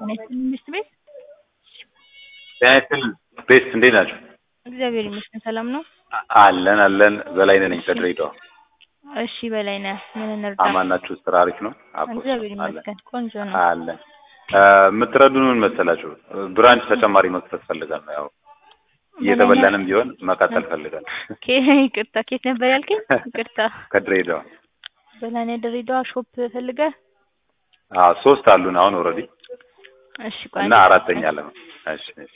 ጤና ይስጥልኝ ሚስት ቤት ጤና ይስጥልኝ ቤት እንዴት ናቸው? እግዚአብሔር ይመስገን ሰላም ነው። አለን አለን። በላይነህ ነኝ ከድሬዳዋ። እሺ በላይነህ ምን እንርዳ? አማን ናችሁ? ስራ አሪፍ ነው? አቦ እግዚአብሔር አለን ይመስገን ቆንጆ ነው። አለን። የምትረዱን ምን መሰላችሁ? ብራንች ተጨማሪ መክፈት ፈልጋለሁ። ያው እየተበላንም ቢሆን መቀጠል ፈልጋለሁ። ኬ ይቅርታ ኬት ነበር ያልከኝ? ይቅርታ ከድሬዳዋ በላይነህ ድሬዳዋ ሾፕ ፈልገህ? አዎ ሶስት አሉን አሁን ኦልሬዲ እሺ ቆይ እና አራተኛ አለ ነው። እሺ እሺ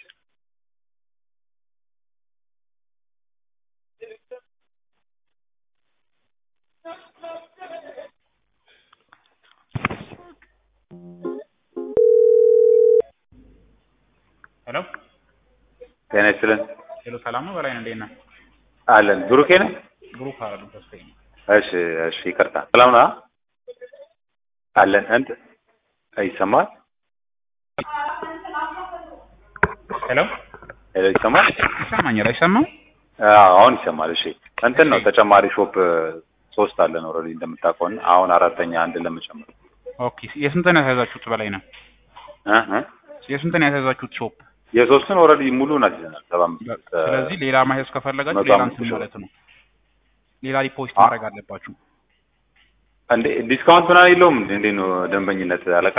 ሄሎ ጤና ይስጥልን ሄሎ፣ ሰላም ነው በላይ እንዴት ነህ? አለን። ብሩኬ ነህ? ብሩክ አይደለም ተስፋዬ ነው። እሺ እሺ ይቅርታ። ሰላም ነው? አለን። እንት ይሰማል? ሄሎ ሄሎ ይሰማል? ይሰማኛል አይሰማም? አዎ አሁን ይሰማል። እሺ እንትን ነው ተጨማሪ ሾፕ ሶስት አለን ኦልሬዲ እንደምታውቀው እና አሁን አራተኛ አንድ ለመጨመር ኦኬ የስንት ነው ያስያዛችሁት በላይ ነው? እ እ የስንት ነው ያስያዛችሁት ሾፕ? የሶስቱን ኦልሬዲ ሙሉን አስይዘናል። ሰባ አምስት ስለዚህ ሌላ ማሄዝ ከፈለጋችሁ መቶ ሌላ አምስት እንትን ሺህ ማለት ነው። ሌላ ዲፖዚት አ- ማድረግ አለባችሁ። እንዴ ዲስካውንት ምናምን የለውም እንዴ? እንዴት ነው ደንበኝነት አለቃ?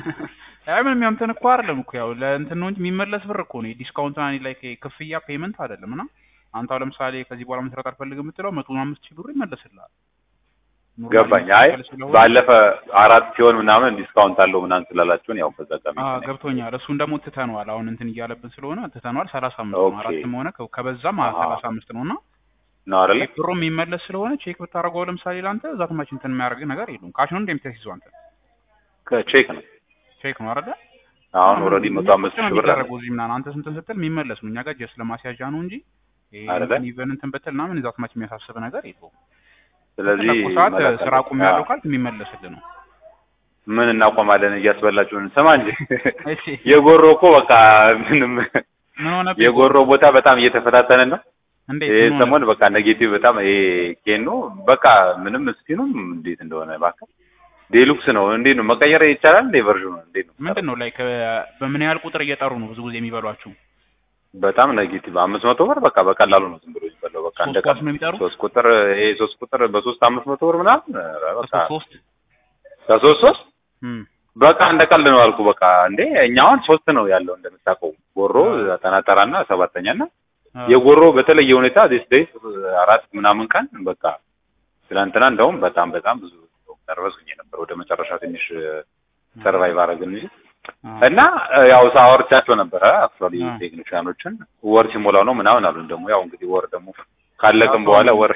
አይ ምንም ያው እንትን እኮ አይደለም እኮ ያው ለእንትን ነው እንጂ የሚመለስ ብር እኮ ነው። ዲስካውንት እና ላይ ክፍያ ፔመንት አይደለም እና አንተ አሁን ለምሳሌ ከዚህ በኋላ መስራት አልፈልግም የምትለው መቶ አምስት ሺህ ብር ይመለስልሃል። ኖርማሊ ገባኝ። አይ የሚከፈል ስለሆነ- ባለፈ አራት ሲሆን ምናምን ዲስካውንት አለው ምናምን ስላላችሁን ያው በዛ ጋር አዎ ገብቶኛል። እሱን ደግሞ ትተነዋል። አሁን እንትን እያለብን ስለሆነ ትተነዋል። ሰላሳ አምስት ነው ኦኬ። አራትም ሆነ ከ- ከበዛም አሃ። ሰላሳ አምስት ነው እና ነው አይደለ? ብሩ የሚመለስ ስለሆነ ቼክ ብታደርገው ለምሳሌ ለአንተ እዛ ትማች እንትን የሚያደርግ ነገር የለም። ካሽ ነው እንደምታስይዘው አንተ ከቼክ ነው ቼክ ነው አይደለ? አሁን ኦልሬዲ መቶ አምስት ነው ሺህ ብር አለ። የሚደረገው እዚህ ምናምን አንተ ስንትን ስትል የሚመለስ ነው። እኛ ጋር ጀስት ለማስያዣ ነው እንጂ ይሄ አይደለ? እንትን ኢቨን እንትን ብትል ምናምን እዛ ትማች የሚያሳስብ ነገር የለውም። ስለዚህ በፈለኩ ሰዓት መላክ ስራ አቁም አለብን። ያለው አዎ። ካልክ የሚመለስልህ ነው። ምን እናቆማለን እያስበላችሁን። ስማ እንጂ እሺ የጎሮ እኮ በቃ ምንም ምን ሆነ? የጎሮ ቦታ በጣም እየተፈታተንን ነው። እንዴት ይህ ምን ሆነ? ሰሞን በቃ ኔጌቲቭ በጣም ይሄ ኬኖ በቃ ምንም እስኪኑም እንዴት እንደሆነ እባክህ ዴሉክስ ነው እንዴት ነው መቀየር ይቻላል እንዴ ቨርዥኑ እንዴት ነው ምንድን ነው ላይክ በምን ያህል ቁጥር እየጠሩ ነው ብዙ ጊዜ የሚበሏችሁ? በጣም ኔጌቲቭ አምስት መቶ ብር በቃ በቀላሉ ነው ዝም ብሎ የሚበላው በቃ እንደ ሶስት ኳስ ነው የሚጠሩ? ሶስት ቁጥር ይሄ ሶስት ቁጥር በሶስት አምስት መቶ ብር ምናምን ኧረ በቃ ከሶስት ሶስት ከሶስት ሶስት እም በቃ እንደ ቀልድ ነው አልኩ በቃ እንዴ እኛ አሁን ሶስት ነው ያለው እንደምታውቀው ጎሮ ጠናጠራና ሰባተኛ እና የጎሮ በተለየ ሁኔታ ዲስ ዴይስ አራት ምናምን ቀን በቃ ትናንትና እንደውም በጣም በጣም ብዙ ነርቨስ ነበር ወደ መጨረሻ ትንሽ ሰርቫይቭ አረግን እንጂ እና ያው ሳወርቻቸው ነበረ አክቹዋሊ አ። ቴክኒሽያኖችን ወር ሲሞላው ነው ምናምን አሉን ደግሞ ያው እንግዲህ ወር ደግሞ ካለቅም በኋላ ወር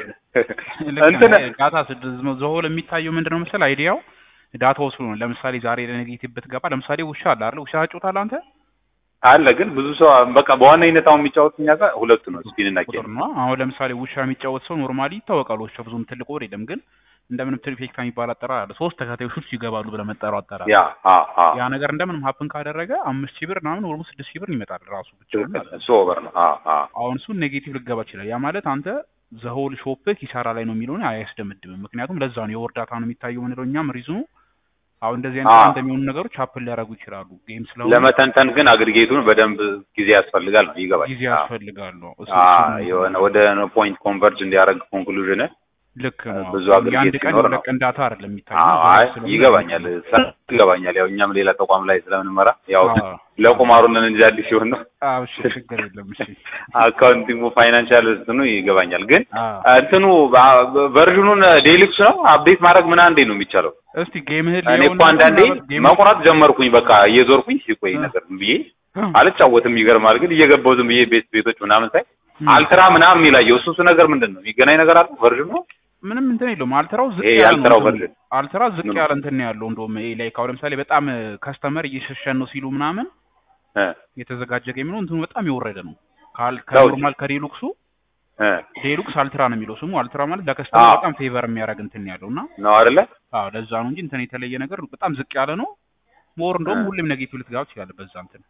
እንትን ዳታ ዘሆል የሚታየው ምንድን ነው መሰለህ አይዲያው ዳታ ወስዶ ነው። ለምሳሌ ዛሬ ለኔጌቲቭ ብትገባ ለምሳሌ ውሻ አለ አይደል? ውሻ ጫወታለህ አንተ አለ ግን ብዙ ሰው በቃ በዋነኝነት አሁን የሚጫወት እኛ ጋር ሁለቱ ነው ስፒን እና ቁጥር ኬን ነው። አሁን ለምሳሌ ውሻ የሚጫወት ሰው ኖርማሊ ይታወቃል። ውሻ ብዙም ትልቅ ወር የለም ግን እንደምንም ትሪፌክታ የሚባል አጠራር አለ። ሶስት ተከታዮች ይገባሉ ብለህ መጠራው አጠራር ያ አ አ ያ ነገር እንደምንም ሀፕን ካደረገ አምስት ሺህ ብር ምናምን ወይም ስድስት ሺህ ብር ይመጣል ራሱ ብቻውን ማለት ነው። እሱ ኦቨር ነው አ አ አሁን እሱን ኔጌቲቭ ልገባ ይችላል። ያ ማለት አንተ ዘሆል ሾፕ ኪሳራ ላይ ነው የሚለውን አያስደምድምም። ምክንያቱም ለዛ ነው የወር ዳታ ነው የሚታየው ምንለው እኛም ሪዝኑ አሁን እንደዚህ አይነት አዎ። እንደሚሆኑ ነገሮች ሀፕን ሊያደርጉ ይችላሉ። ጌም ስለሆነ ለመተንተን ግን አግሪጌቱን በደንብ ጊዜ ያስፈልጋል ነው ይገባል ጊዜ አ ያስፈልጋሉ። እሱ- አ እሱ ነው የሆነ ወደ ፖይንት ኮንቨርጅ እንዲያደርግ ኮንክሉዥን ልክ ነው። ብዙ የአንድ አግሪጌት ቀን ሲኖር የሁለት ነው። ቀን ዳታ አይደለም አዎ የሚታየው አይ ስለሆነ ይገባኛል ሰ- ይገባኛል ያው እኛም ሌላ ተቋም ላይ ስለምንመራ ያው አዎ። ለቁማሩ ነን እንጂ አዲስ ሲሆን ነው አዎ እሺ፣ ችግር የለም እሺ። አካውንቲንግ ፋይናንሻል እንትኑ ይገባኛል ግን አዎ። እንትኑ በ- ቨርዥኑን ዴሉክስ ነው አፕዴት ማድረግ ምና እንዴ ነው የሚቻለው እስቲ ጌምህን እኔ እኮ አንዳንዴ መቁረጥ ጀመርኩኝ በቃ እየዞርኩኝ ሲቆይ ነገር ዝም ብዬ አልጫወትም ይገርማል ግን እየገባው ዝም ብዬ ቤት ቤቶች ምናምን ሳይ አልትራ ምናምን የሚላየው እሱ እሱ ነገር ምንድን ነው የሚገናኝ ነገር አለ ቨርዥኑ ምንም እንትን የለውም። አልትራው ዝቅ ይሄ ያለ ነው የአልትራው እንትኑ። ቨርዥን አልትራ ዝቅ ምኑ? ያለ እንትን ነው ያለው። እንደውም ይሄ ላይ አሁን ለምሳሌ በጣም ከስተመር እየሸሸን ነው ሲሉ ምናምን እ የተዘጋጀ ጌም ነው። እንትኑ በጣም የወረደ ነው። ካል ነው ከኖርማል ከዴሉክሱ እ ዴሉክስ አልትራ ነው የሚለው ስሙ። አልትራ ማለት ለከስተመር አዎ። በጣም ፌቨር የሚያደርግ እንትን ያለው እና ነው አይደለ አዎ ለዛ ነው እንጂ እንትን የተለየ ነገር በጣም ዝቅ ያለ ነው። ሞር እንደውም እ። ሁሌም ኔጌቲቭ ልትገባ ትችላለህ በዛ እንትን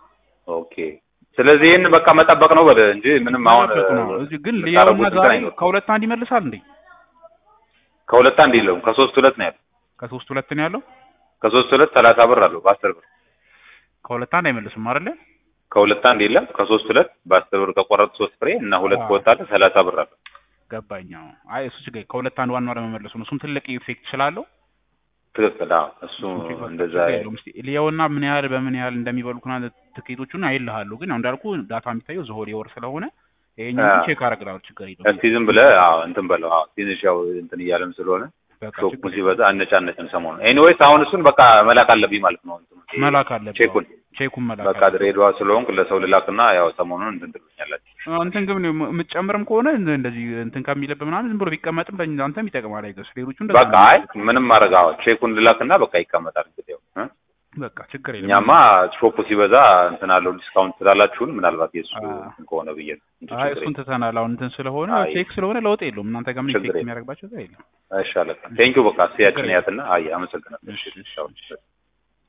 ኦኬ ስለዚህ ይህን በቃ መጠበቅ ነው በለ እንጂ ምንም አሁን መጠበቅ ነው። እዚህ ግን የምታደርጉት ሊያውና እንትን ዛሬ አይኖርም። ከሁለት አንድ ይመልሳል እንዴ? ከሁለት አንድ የለውም ከሶስት ሁለት ነው ያለው ከሶስት ሁለት ነው ያለው። ከሶስት ሁለት ሰላሳ ብር አለው በአስር ብር ከሁለት አንድ አይመልስም አይደለ? ከሁለት አንድ የለም ከሶስት ሁለት በአስር ብር ከቆረጥ ሶስት ፍሬ እና ሁለት አዎ። ከወጣለ ሰላሳ ብር አለ። ገባኝ። አዎ። አይ እሱ ችግር ከሁለት አንድ ዋናው ለመመለሱ ነው። እሱም ትልቅ ኢፌክት ስላለው ትክክል። አዎ እሱ እሱም ችግር እንደዛ የለውም። እስኪ ልየውና ምን ያህል በምን ያህል እንደሚበሉትና ትኬቶቹን አይልሃለሁ። ግን ያው እንዳልኩ ዳታ የሚታየው ዝሆል የወር ስለሆነ ይሄኛው አዎ። ቼክ አደርግልሃለሁ። ችግር የለውም። እስቲ ዝም ብለህ አዎ እንትን በለው። አዎ ትንሽ ያው እንትን እያለም ስለሆነ በቃ ሾኩ ችግር ሲበዛ አነጫነጭን ሰሞኑን። ኤኒዌይስ አሁን እሱን በቃ መላክ አለብኝ ማለት ነው። እንትኑ ይሄ መላክ አለብህ። ቼኩን ቼኩን መላክ በቃ አለብህ። ድሬዳዋ ስለሆንክ ለሰው ልላክና ያው ሰሞኑን እንትን ትሉኛላችሁ። አዎ፣ እንትን ግን የምትጨምርም ከሆነ እንደ- እንደዚህ እንትን ከሚልብህ ምናምን ዝም ብሎ ቢቀመጥም ለአንተም ይጠቅማል። አይገስ ሌሎቹ እንደዛ በቃ ነው። አይ ምንም ማድረግ አዎ ቼኩን ልላክና በቃ ይቀመጣል እንግዲህ ያው እ? በቃ ችግር የለም። እኛማ ሾፑ ሲበዛ እንትን አለው ዲስካውንት ስላላችሁን ምናልባት የእሱ አዎ። እንትን ከሆነ ብዬ ነው እንጂ አይ ችግር እሱን ትተናል። አሁን እንትን ስለሆነ አይ። ቼክ ስለሆነ ለውጥ የለውም። እናንተ ጋር ምን ችግር ኢፌክት የለም። የሚያደርግባቸው እዛ የለም። የለም። እሺ አለቃ ቴንኪው በቃ ሲያችን ችግር ያትና አይ አመሰግናለሁ። እሺ፣ እሺ እሺ፣ ቻው። እሺ።